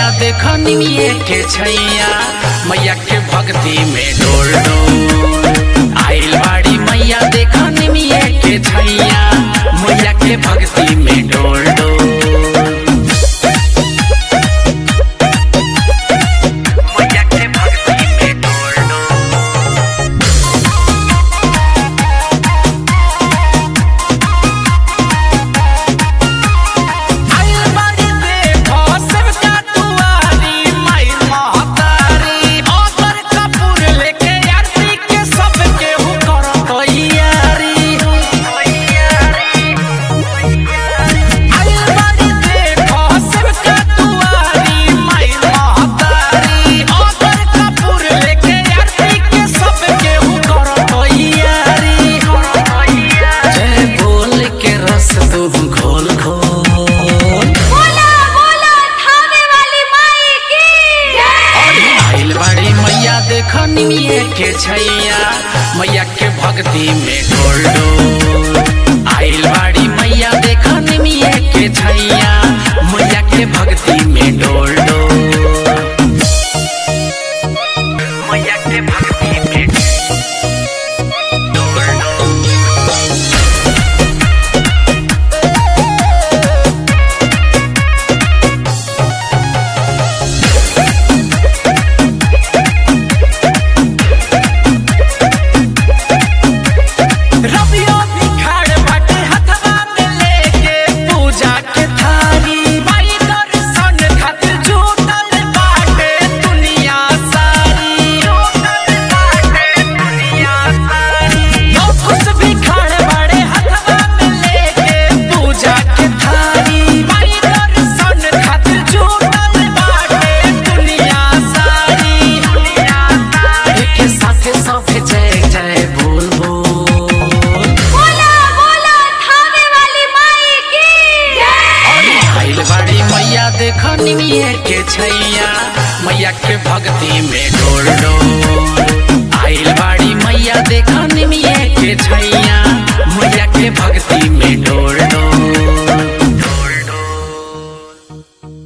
देखनी के छैया मैया के भक्ति में डोल डोल आइल बाड़ी मैया देखनी के छैया मैया के भक्ति में डोल डोल मैया के भक्ति में डोल डोल आइल बाड़ी देखो सबका दुआरी माई महतारी ओकर कपूर लेके आरती के सबके हु करत यारी आइल बाड़ी देखो सबका दुआरी माई महतारी ओकर कपूर लेके आरती के सबके हु करत यारी जय बोल के रस तू घोल घोल बोला बोला थावे वाली माई की जय आइल बाड़ी मैया देखनी के छैया मैया के भक्ति में डोल डोल आइल बाड़ी मैया देखनी के छैया मैया के भक्ति में डोल डोल मैया के भक्ति में डोल डोल रबियो भिखार बाटे हथवा में लेके पूजा के थारी माई दर्शन खातिर जुटल बाटे दुनिया सारी जुटल बाटे दुनिया सारी लोग खुश भिखार बाटे हथवा में लेके पूजा के थारी माई दर्शन खातिर जुटल बाटे दुनिया सारी दुनिया सारी के साथे साथे जय जय बोल बोल बोला बोला थावे वाली माई की जय आइल बाड़ी मैया देखनी के छैया मैया के भक्ति में डोल डोल आइल बाड़ी मैया देखनी के छैया मैया के भक्ति